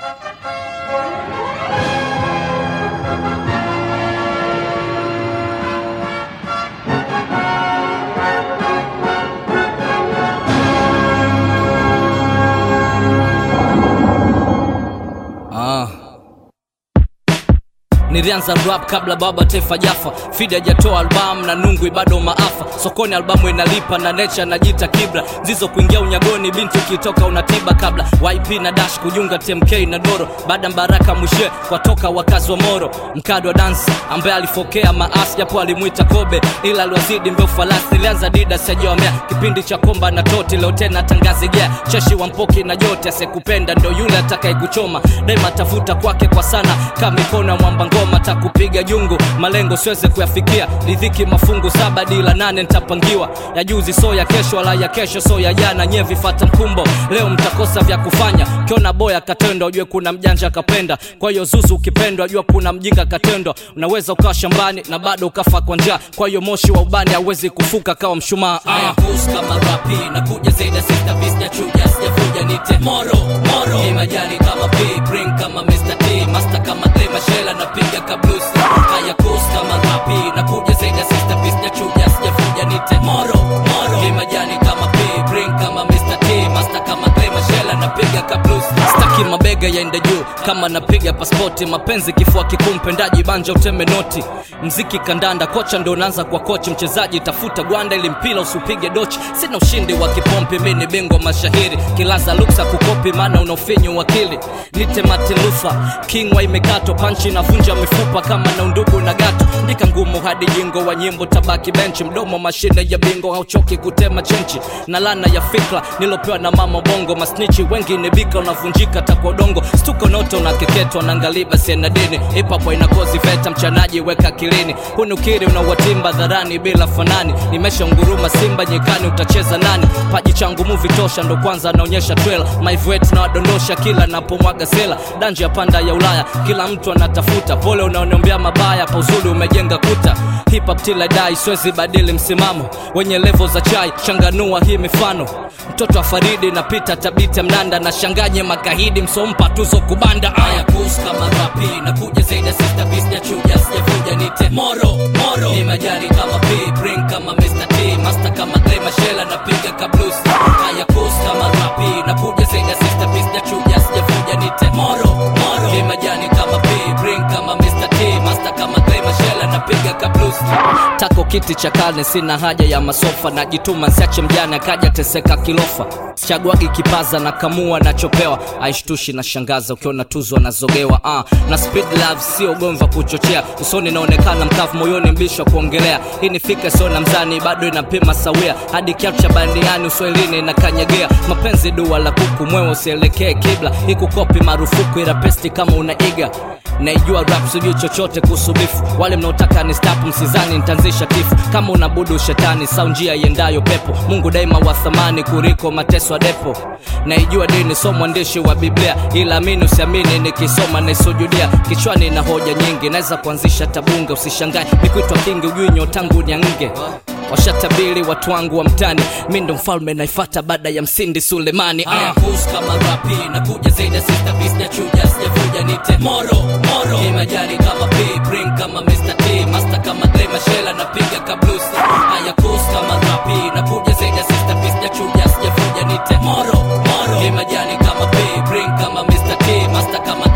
Ah. Nilianza rap kabla baba taifa jafa, Fidi hajatoa albamu na nungwi bado maafa. Sokoni albamu inalipa na nature najita kibla, zizo kuingia unyagoni, binti ukitoka unatiba kabla. YP na Dash kujiunga TMK na Doro, baada Mbaraka mwishe kwatoka wakazi wa Moro. Mkadi wa dansi ambaye alifokea maasi, japo alimwita Kobe ila aliwazidi mbeo falasi. Nilianza dida sijawamea kipindi cha komba na toti, leo tena tangazi gea cheshi wa mpoki na jote, asekupenda ndo yule atakaye kuchoma daima, tafuta kwake kwa sana kama mikono ya mwamba ngoma takupiga jungu, malengo siweze kuyafikia, ridhiki mafungu saba dila nane nitapangiwa, ya juzi so ya kesho, wala ya kesho so ya jana, nye vifata mkumbo, leo mtakosa vya kufanya. Kiona boya katendwa, ujue kuna mjanja kapenda, kwa hiyo zuzu ukipendwa, jua kuna mjinga katendwa. Unaweza ukawa shambani na bado ukafa kwa njaa, kwa hiyo moshi wa ubani hauwezi kufuka kawa mshumaa. Aya, kus kama rapi na kuja zaidi sita visja chuja sijavuja nite moro moro, ni majani kama P bring kama Mr T master kama Clay Mashela napiga kablusi. Aya, kus kama rapi na kuja zaidi sita visja chuja sijavuja nite moro moro, ni majani kama P bring kama Mr T master kama Clay Mashela napiga kablusi. Staki mabega yaende juu kama napiga paspoti, mapenzi kifua kikuu, mpendaji banja uteme noti, mziki kandanda, kocha ndo unaanza kwa kochi, mchezaji tafuta gwanda ili mpira usipige dochi. Sina ushindi wa kipompi, mi ni bingwa mashahiri, kilaza luksa kukopi, maana unaofinyu wakili. Nite Martin Luther King wa imekato, panchi navunja mifupa kama na undugu na gato, ndika ngumu hadi jingo wa nyimbo tabaki benchi, mdomo mashine ya bingo, hauchoki kutema chenchi na lana ya fikra nilopewa na mama bongo, masnichi wengi ni bika, unavunjika takwa udongo, stuko noto unakeketwa na ngaliba siena dini, ipapo inakozi veta mchanaji weka kilini, hunukiri unawatimba dharani bila fanani, nimesha nguruma simba nyikani, utacheza nani? Paji changu muvi tosha, ndo kwanza naonyesha trailer, maivet na wadondosha kila napomwaga sela, danji ya panda ya Ulaya, kila mtu anatafuta pole, unaoniombea mabaya, pa uzuri umejenga kuta hip hop till I die, siwezi badili msimamo wenye levo za chai, changanua hii mifano mtoto wa Faridi napita tabita mnanda na shanganye makahidi msompa tuzo kubanda aya kus kama rapi na kuja zaidi sister beast ya chuja sijavuja nite moro moro ni majani kama P bring kama Mr T master kama Clay Mashela napiga kablusi aya kus kama rapi na kuja zaidi sister beast ya chuja sijavuja nite moro moro ni majani kama P bring kama Mr T master kama Clay Mashela napiga kablusi tako kiti cha karne sina haja ya masofa najituma siache mjane akaja teseka kilofa chaguagi kipaza na kamua nachopewa aishtushi na shangaza ukiona tuzo anazogewa ah, na speed love sio gomva kuchochea usoni naonekana mkavu moyoni mbisho kuongelea hii ni fika sio na mzani bado inapima sawia hadi kiatu cha bandiani uswahilini inakanyegea mapenzi dua la kuku mwewe usielekee kibla ikukopi marufuku ila pesti kama unaiga naijua rap sijui chochote kuhusu bifu wale mnaotaka ni stap msizani nitaanzisha kifu kama unabudu shetani sau njia iendayo pepo mungu daima wa thamani kuliko mateso ya depo naijua dini so mwandishi wa biblia ila amini usiamini nikisoma naisujudia kichwani na hoja nyingi naweza kuanzisha tabunge usishangae nikuitwa kingi ujui nyotangu nyange washatabiri watu wangu wa mtani mi ndo mfalme naifata baada ya msindi sulemani aya kus kama rapi na kuja zaidi sita visja chuja sijavuja nite moro moro ni majani kama P bring kama Mr T master kama Clay Mashela napiga kablusi aya kus kama rapi na kuja zaidi sita visja chuja sijavuja nite moro moro ni majani kama P bring kama Mr T master kama